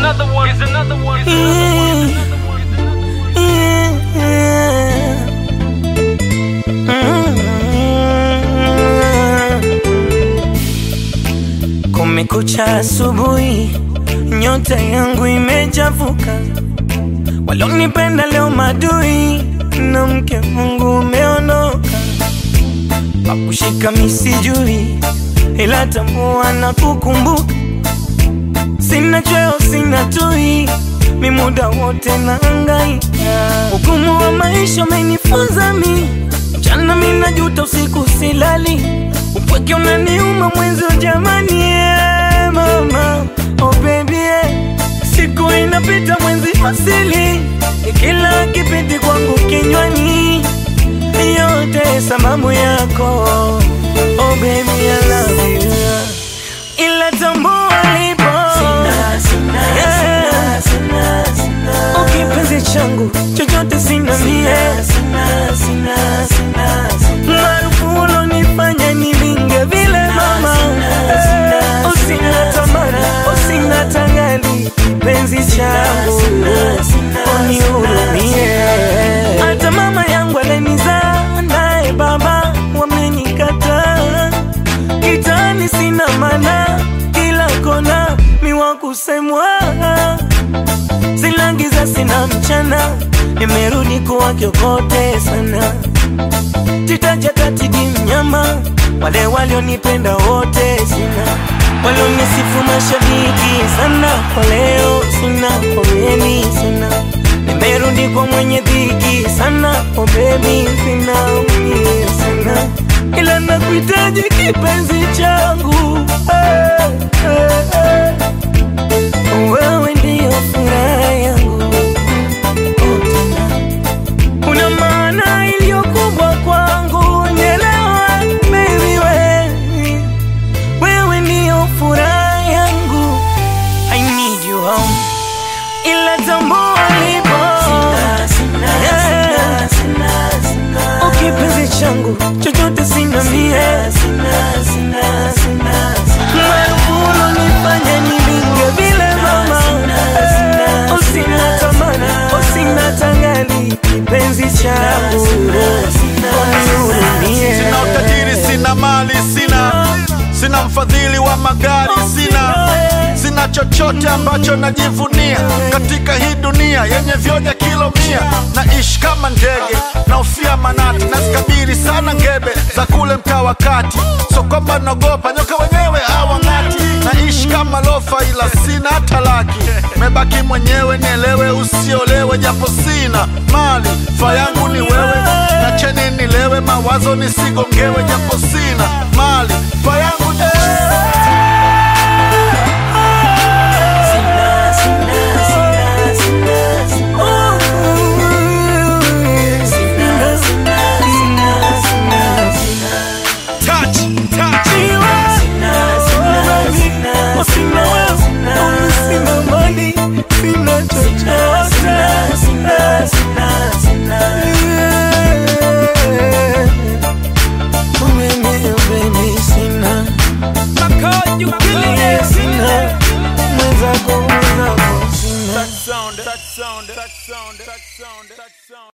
another one. Here's another one. Here's another one. Kumekucha asubuhi, nyota yangu imechafuka. Walonipenda leo madui, na mke Mungu umeondoka. Pakushika misijui, ila tambua na kukumbuka. Sina chweo, sina tui, mi muda wote naangaika. Ugumu wa maisha umenifunza mi, mchana mi najuta, usiku silali. Upweke unaniuma mwenzi jamani, yeah, mama oh baby yeah. Siku inapita mwenzi asili, kila kipindi kwangu kinywani, yote sababu yako oh baby I love you ila tambua lipo Yeah. Oh, kipenzi changu chochote sina mie maarufu ulonifanya nilinge vile mama Eh, usina tamani usina tangali kipenzi changu unihurumie hata mama yangu alenizaa naye baba wamenikataa kitani sina mana kila kona miwa kusemwa silangiza sina mchana nimerudi kuwa kiokote sana titajatatidi mnyama wale walionipenda wote sina walionisifu mashabiki sana kwa leo sina pomeni sina nimerudi kwa mwenye dhiki sana oh baby sina mie sana ila nakuhitaji kipenzi changu hey, hey, hey. wewe ndiyo furaha yangu oh, tena una maana iliyo kubwa kwangu, nielewa baby, wewe wewe ndiyo furaha yangu, I need you home, ila tambua lipo Yeah. Oh, kipenzi changu chochote sina mie maarufu ulonifanya nilinge vile mama Eh, usina tamani usina tangali kipenzi changu unihurumie Sina utajiri, sina mali, sina sina mfadhili wa magari, sina sina chochote ambacho najivunia katika hii dunia yenye vyoja kilo mia. Naishi kama ndege naofia manati, nazikabiri sana ngebe za kule mtaa wa kati, so kwamba naogopa nyoka wenyewe hawang'ati. Naishi kama lofa, ila sina hata laki, mebaki mwenyewe, nielewe, usiolewe, japo sina mali, fa yangu ni wewe, nacheni nilewe, mawazo nisigongewe, japo sina mali, fa yangu ni touch, touch. Sina wewe, sina mali, sina chochote. Mimi, baby, sina. Sina. Mwenzako, mwenzako, sina. That sound, that sound, that sound, that sound, that sound.